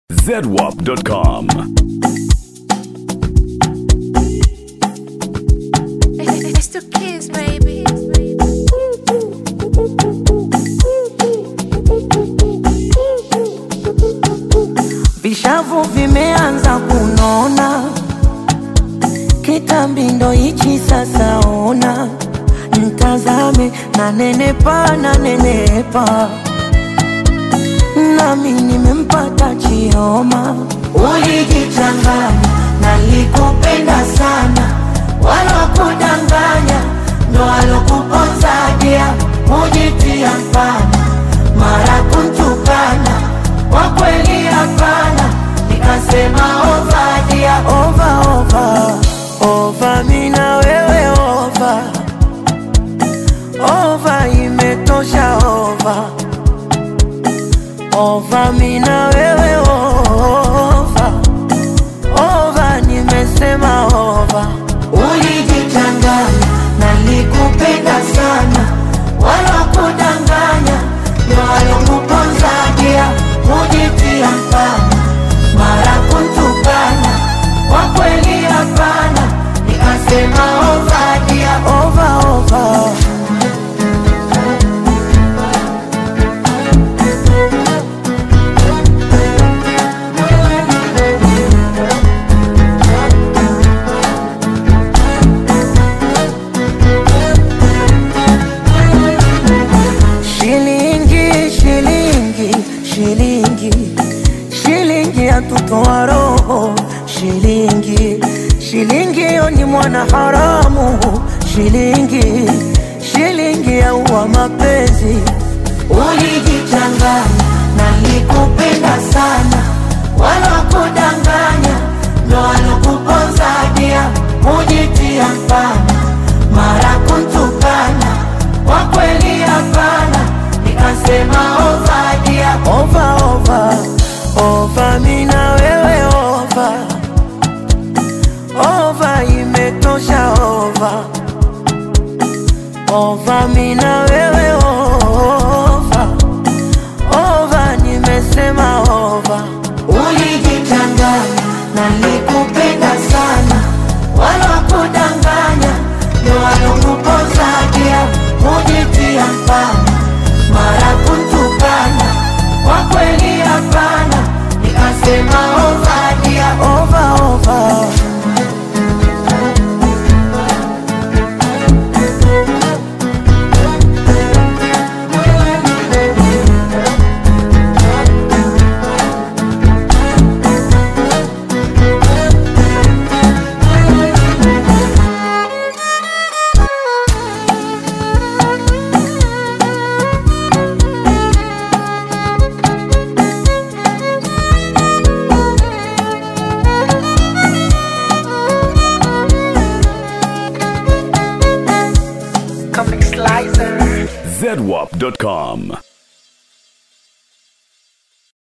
zedwap.com. It's the kids, baby. Vishavu vimeanza kunona, kitambi ndo hichi sasa. Ona mtazame, na nenepa na nenepa, nami nimempata Chioma. Ulijichanganya, nalikupenda sana, walokudanganya ndo walokuponza dia, mujitia mfano mara kuntukana kwa kweli hapana, nikasema ovadia ova ova ova, mina wewe ova ova, imetosha ova ova, mina wewe ova ova, nimesema ova. Ulijichanganya, nalikupenda sana, wala kudanganya ndo walokuponza dia, mujitia mfano mara kuntukana, kwa kweli hapana, nikasema ova dia ova ova. Shilingi, shilingi, shilingi, shilingi yatutoa roho. Shilingi, shilingi yo ni mwana haramu. Shilingi, shilingi yaua mapenzi. Ulijichanganya, nalikupenda sana, wala kudanganya ndo walokuponza dia, mujitia mfano mara kuntukana, kwa kweli hapana, nikasema ovadia ova ova ova, mina wewe ova ova, imetosha ova ova, mina wewe ova ova, nimesema ova. Ulijichanganya, nalikupenda sana, wala kudanganya ndo walokuponza dia, mujitia mfano mara kuntukana, kwa kweli hapana, nikasema ova dia ova ova. zedwap.com.